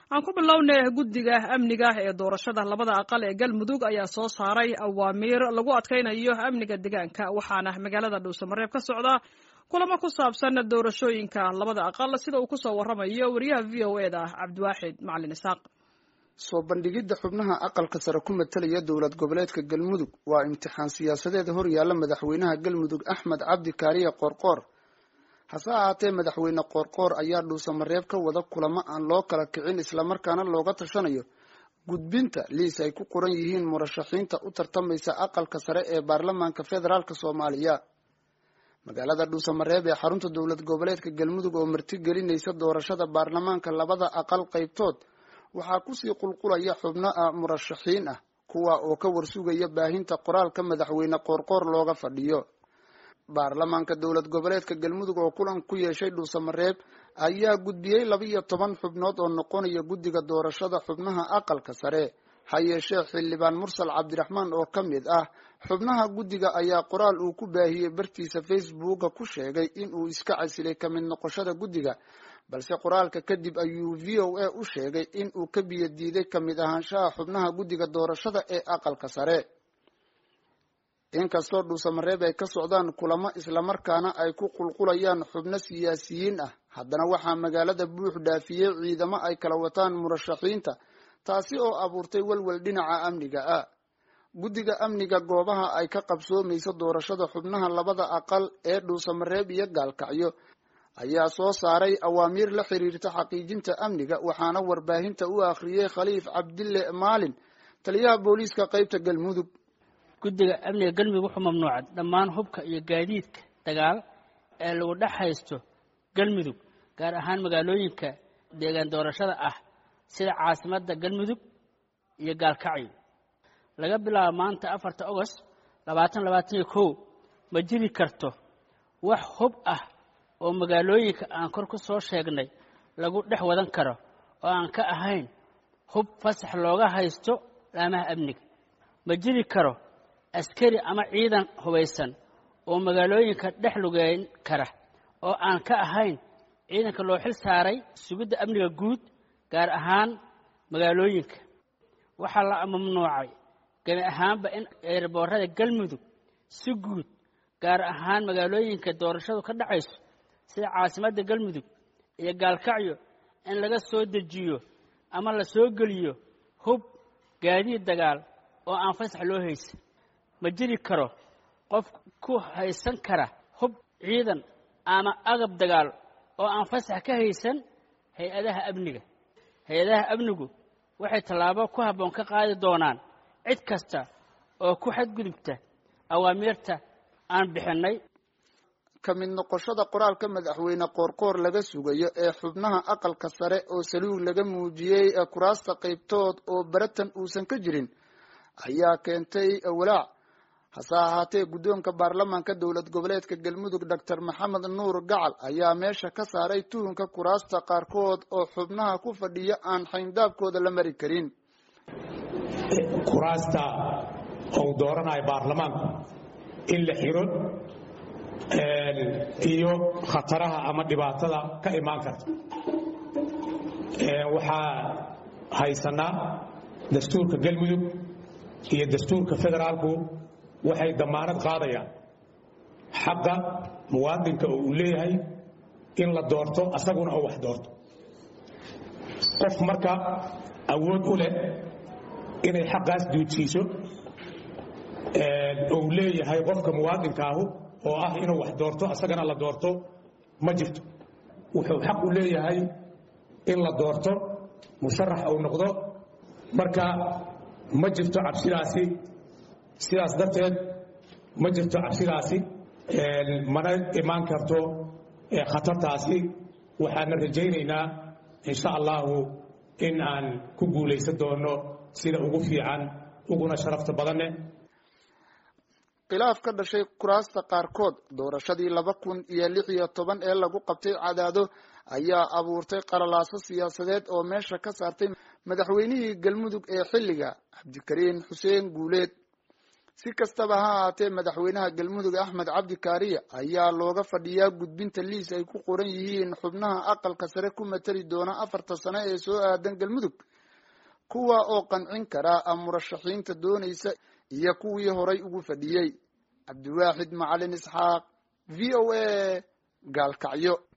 aan ku bilownay guddiga amniga ee doorashada labada aqal ee galmudug ayaa soo saaray awaamiir lagu adkaynayo amniga deegaanka waxaana magaalada dhuusamareeb ka socda kulamo ku saabsan doorashooyinka labada aqal sida uu kusoo waramayo wariyaha v o e da cabdiwaaxid macalin isaaq soo bandhigidda xubnaha aqalka sare ku matalaya dowlad goboleedka galmudug waa imtixaan siyaasadeed hor yaalla madaxweynaha galmudug axmed cabdi kaariye qoorqoor hase ahaatee madaxweyne qoorqoor ayaa dhuusamareeb ka wada kulamo aan loo kala kicin islamarkaana looga tashanayo gudbinta liis ay ku qoran yihiin murashaxiinta u tartamaysa aqalka sare ee baarlamaanka federaalk soomaaliya magaalada dhuusamareeb ee xarunta dowlad goboleedka galmudug oo martigelinaysa doorashada baarlamaanka labada aqal qaybtood waxaa kusii qulqulaya xubno ah murashaxiin ah kuwa oo ka warsugaya baahinta qoraalka madaxweyne qoorqoor looga fadhiyo baarlamaanka dowlad goboleedka galmudug oo kulan ku yeeshay dhuusamareeb ayaa gudbiyey laba iyo toban xubnood oo noqonaya guddiga doorashada xubnaha aqalka sare ha yeeshee xildhibaan mursal cabdiraxmaan oo ka mid ah xubnaha guddiga ayaa qoraal uu ku baahiyey bartiisa facebooka ku sheegay in uu iska casilay ka mid noqoshada guddiga balse qoraalka kadib ayuu v o a u sheegay in uu ka biyo diiday ka mid ahaanshaha xubnaha guddiga doorashada ee aqalka sare inkastoo dhuusamareeb ay ka socdaan kulamo islamarkaana ay ku qulqulayaan xubno siyaasiyiin ah haddana waxaa magaalada buux dhaafiyey ciidamo ay kala wataan murashaxiinta taasi oo abuurtay welwel dhinaca amniga ah guddiga amniga goobaha ay ka qabsoomayso doorashada xubnaha labada aqal ee dhuusamareeb iyo gaalkacyo ayaa soo saaray awaamiir la xiriirta xaqiijinta amniga waxaana warbaahinta u akhriyey khaliif cabdille maalin taliyaha booliiska qaybta galmudug guddiga amniga galmudug wuxuu mamnuucay dhammaan hubka iyo gaadiidka dagaal ee lagu dhex haysto galmudug gaar ahaan magaalooyinka deegaan doorashada ah sida caasimadda galmudug iyo gaalkacyo laga bilaabo maanta afarta ogost labaatan labaatan iyo kow ma jiri karto wax hub ah oo magaalooyinka aan kor ku soo sheegnay lagu dhex wadan karo oo aan ka ahayn hub fasax looga haysto laamaha amniga ma jiri karo askari ama ciidan hubaysan oo magaalooyinka dhex lugeyn kara oo aan ka ahayn ciidanka loo xil saaray sugidda amniga guud gaar ahaan magaalooyinka waxaa la mamnuucay gemi ahaanba in eerboorada galmudug si guud gaar ahaan magaalooyinka doorashadu ka dhacayso sida caasimadda galmudug iyo gaalkacyo in laga soo dejiyo ama la soo geliyo hub gaadiid dagaal oo aan fasax loo haysan ma jiri karo qof ku haysan kara hub ciidan ama agab dagaal oo aan fasax ka haysan hay-adaha amniga hay-adaha amnigu waxay tallaabo ku habboon ka qaadi doonaan cid kasta oo ku xadgudubta awaamiirta aan bixinnay ka mid noqoshada qoraalka madaxweyne qoorqoor laga sugayo ee xubnaha aqalka sare oo saliug laga muujiyey kuraasta qaybtood oo baratan uusan ka jirin ayaa keentay walaac hase ahaatee guddoonka baarlamaanka dowlad goboleedka galmudug doctor maxamed nuur gacal ayaa meesha ka saaray tuhunka kuraasta qaarkood oo xubnaha ku fadhiya aan xayndaabkooda la mari karin kuraasta uu dooranayo baarlamaanku in la xiro iyo khataraha ama dhibaatada ka imaan karta waxaa haysanaa dastuurka galmudug iyo dastuurka federaalku waxay damaanad qaadayaan xaqa muwaadinka oo uu leeyahay in la doorto asaguna oo wax doorto qof marka awood u leh inay xaqaas duudsiiso ou leeyahay qofka muwaadinkaahu oo ah inuu wax doorto asagana la doorto ma jirto wuxuu xaq u leeyahay in la doorto musharax uu noqdo marka ma jirto cabsidaasi sidaas darteed ma jirto cabsidaasi mana imaan karto khatartaasi waxaana rajaynaynaa insha allahu in aan ku guulaysan doono sida ugu fiican uguna sharafta badanne khilaaf ka dhashay kuraasta qaarkood doorashadii laba kun iyo lix iyo toban ee lagu qabtay cadaado ayaa abuurtay qalalaaso siyaasadeed oo meesha ka saartay madaxweynihii galmudug ee xilliga cabdikariin xuseen guuleed si kastaba ha ahaatee madaxweynaha galmudug axmed cabdi kaariya ayaa looga fadhiyaa gudbinta liis ay ku qoran yihiin xubnaha aqalka sare ku matali doona afarta sano ee soo aadan galmudug kuwa oo qancin kara murashaxiinta doonaysa iyo kuwii horay ugu fadhiyey cabdiwaaxid macalin isxaaq v o a gaalkacyo